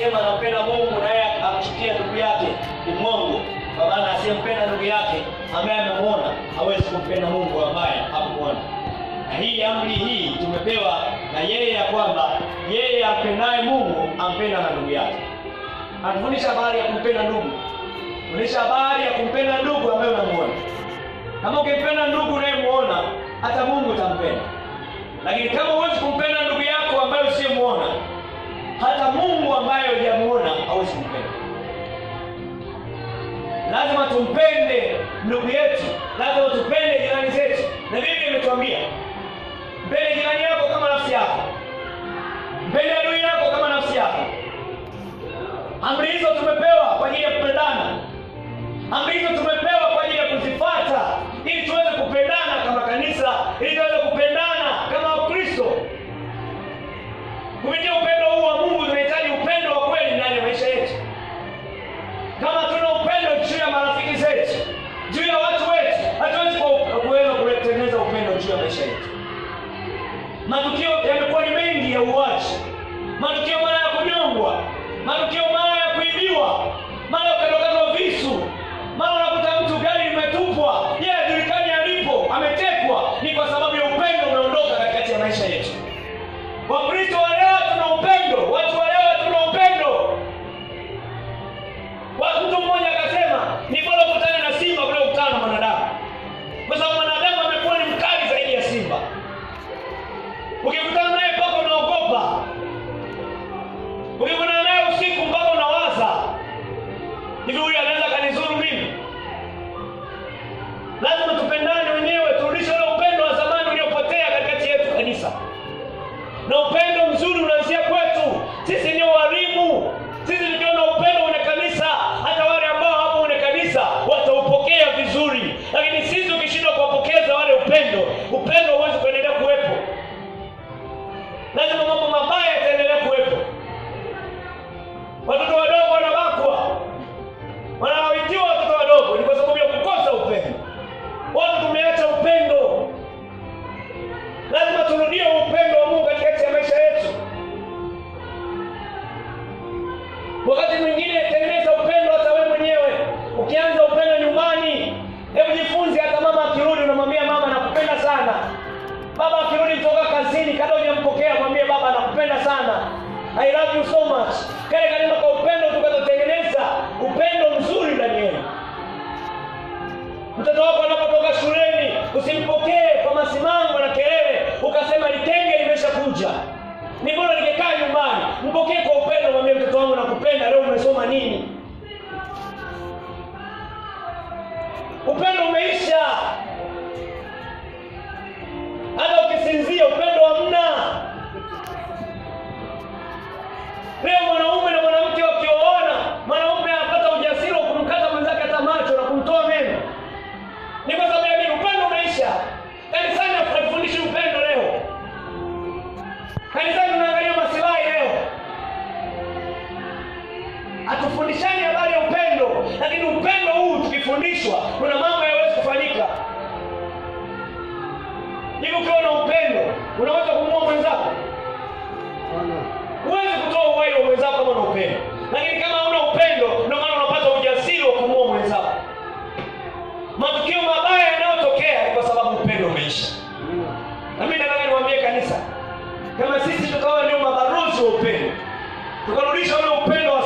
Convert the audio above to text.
akisema anampenda Mungu naye amchukia ndugu yake ni mwongo, kwa maana asiyempenda ndugu yake ambaye amemwona hawezi kumpenda Mungu ambaye hakumwona. Na hii amri hii tumepewa na yeye ya kwamba yeye ampendaye Mungu ampenda na ndugu yake. Anafundisha habari ya kumpenda ndugu, fundisha habari ya kumpenda ndugu ambaye unamuona. Kama ukimpenda ndugu unayemuona, hata Mungu utampenda. Lakini kama huwezi kumpenda ndugu yako ambaye usiyemuona, hata Mungu ambaye hujamuona hawezi kumpenda. Lazima tumpende ndugu yetu, lazima tupende jirani zetu, na Biblia imetuambia mpende jirani yako kama nafsi yako, mpende adui yako kama nafsi yako. Amri hizo tumepewa kwa ajili ya kupendana. Amri hizo tumepewa kwa ajili ya kuzifuata ili tuweze kupendana kama kanisa, ili tuweze kupendana kama Wakristo. Kupitia upendo huu wa Mungu tunahitaji upendo wa kweli ndani ya maisha yetu. Kama tuna upendo juu ya marafiki zetu, juu ya watu wetu, hatuwezi ku- kuweza kutengeneza upendo juu ya maisha yetu. Matukio yamekuwa ni mengi ya uwaji, matukio mara ya kunyongwa, matukio mara ya kuibiwa, mara ukatokatwa visu, mara unakuta mtu gari limetupwa, yeye hajulikani alipo, ametekwa. Ni kwa sababu ya upendo umeondoka katikati ya maisha yetu. Wakristo wa leo tuna upendo, watu wa leo tuna upendo. Wa- Mtu mmoja akasema ni bora ukutane na simba kuliko kukutana na mwanadamu, kwa sababu mwanadamu amekuwa ni mkali zaidi ya simba. Ukikutana naye mpaka unaogopa, ukikutana naye usiku mpaka unawaza hivi, huyu anaweza kanizuru mimi? Lazima tupendane wenyewe, turudishe ule upendo wa zamani uliopotea katikati yetu kanisa, na upendo mzuri unaanzia kwetu. Sisi ndio walimu, sisi ndio na upendo kwenye kanisa. Hata wale ambao hapo kwenye kanisa wataupokea vizuri, lakini sisi ukishindwa kuwapokeza wale upendo, upendo huwezi kuendelea kuwepo lazima mambo mabaya yataendelea kuwepo. Watoto wadogo wanabakwa, wanawitiwa watoto wadogo, ni kwa sababu ya kukosa upendo. Watu tumeacha upendo. Lazima turudie upendo wa Mungu katikati ya maisha yetu. Wakati mwingine tengeneza upendo hata wewe mwenyewe. Ukianza upendo nyumbani, hebu jifunze. Hata mama akirudi, unamwambia mama, nakupenda sana. Baba akirudi kutoka kazini, kabla hujampokea mwambie baba, nakupenda sana, I love you so much. Kale kaneno kwa upendo tukatotengeneza upendo mzuri ndani yenu. Mtoto wako anapotoka shuleni, usimpokee kwa masimango na kelele, ukasema litenge limeshakuja. Ni bora ningekaa nyumbani. Mpokee kwa upendo, mwambie mtoto wangu, nakupenda, leo umesoma nini? Upendo umeisha. Hata ukisinzia upendo hamna. Leo mwanaume na mwanamke wakioana, mwanaume anapata ujasiri wa kumkata mwenzake hata macho na kumtoa meno. Ni kwa sababu ya nini? Upendo umeisha. Kanisani hatufundishi upendo leo. Kanisani tunaangalia masilahi leo. Hatufundishani habari ya upendo, lakini upendo huu tukifundishwa, kuna mambo hayawezi kufanyika. Hivi ukiwa na upendo unaweza kumuua mwenzako?